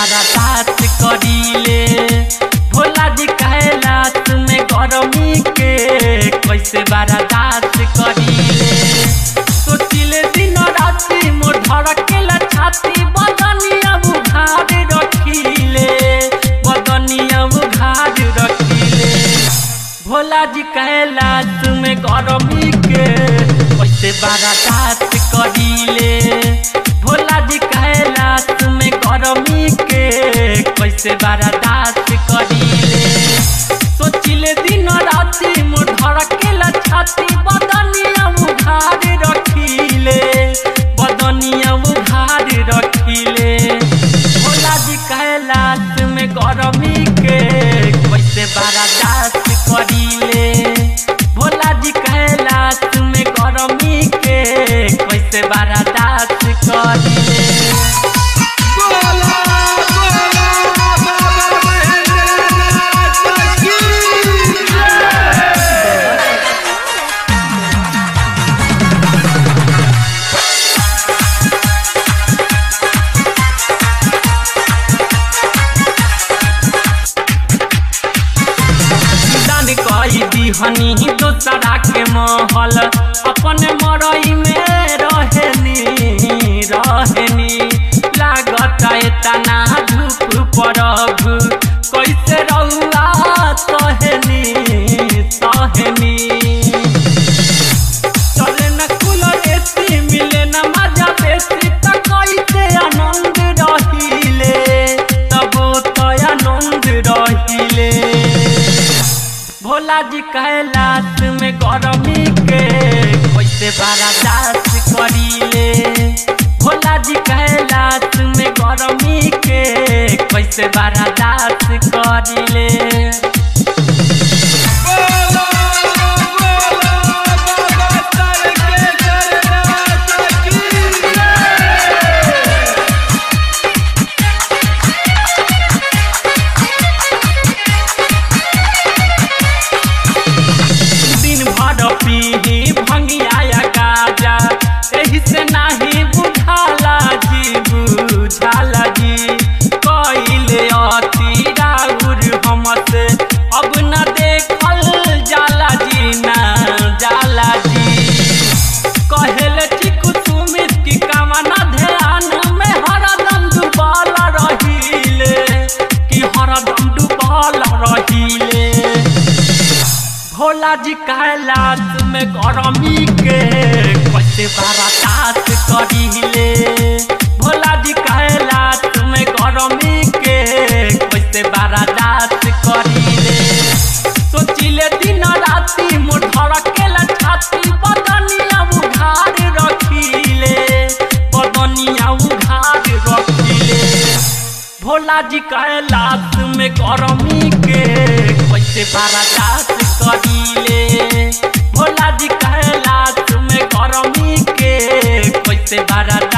बर्दाश्त करीले भोला जी कैलाश में गरमी के कैसे बर्दाश्त करीले सोचिले दिन राति मोर धड़केला छाती बदनिया बुघार रखीले बदनिया बुघार रखीले भोला जी कैलाश में गरमी के कैसे बर्दाश्त करीले भोला जी कैलाश में गरमी के कैसे बर्दाश्त करीले सोचिले दिन राति मोर धड़केला छाती बदनिया उघार रखीले बदनिया उघार रखीले भोला जी कैलाश में गरमी के कैसे बर्दाश्त करीले भोला जी कैलाश में गरमी के कैसे बर्दाश्त करीले बोला बोला बाबा महेंद्रनाथ की दान कई दीहनी दोसरा के महल अपन मरई में रहनी रहनी लागत एतना धूप पड़ब कैसे रउआ सहनी सहनी चले न कूलर एसी मिले न मजा बेसी त कैसे आनंद रहिले तब तो आनंद रहिले भोला जी कैलाश में गरमी के कैसे बर्दाश्त करीले भोला जी कैलाश में गरमी के कैसे बर्दाश्त करीले बोला बोला बाबा तारकेश्वरनाथ की दिन भर पीही भंगिया गाजा एही से नाही बुझाला जी बुझाला जी कइले अति राउर हमसे अब न देखल जाला जी ना जाला जी कहेले ठीक सुमित की कामना ध्यान में हरदम डूबल रहीले कि हरदम डूबल रहीले भोला जी कैलाश में गरमी के कैसे बर्दाश्त करीले भोला जी कैलाश में गरमी के कैसे बर्दाश्त करीले सोचिले दिन राति मोर धड़केला छाती बदनिया उघार रखीले बदनिया उघार रखीले भोला जी कैलाश में गरमी के कैसे बर्दाश्त करीले भोला जी कैलाश में गरमी के कैसे बर्दाश्त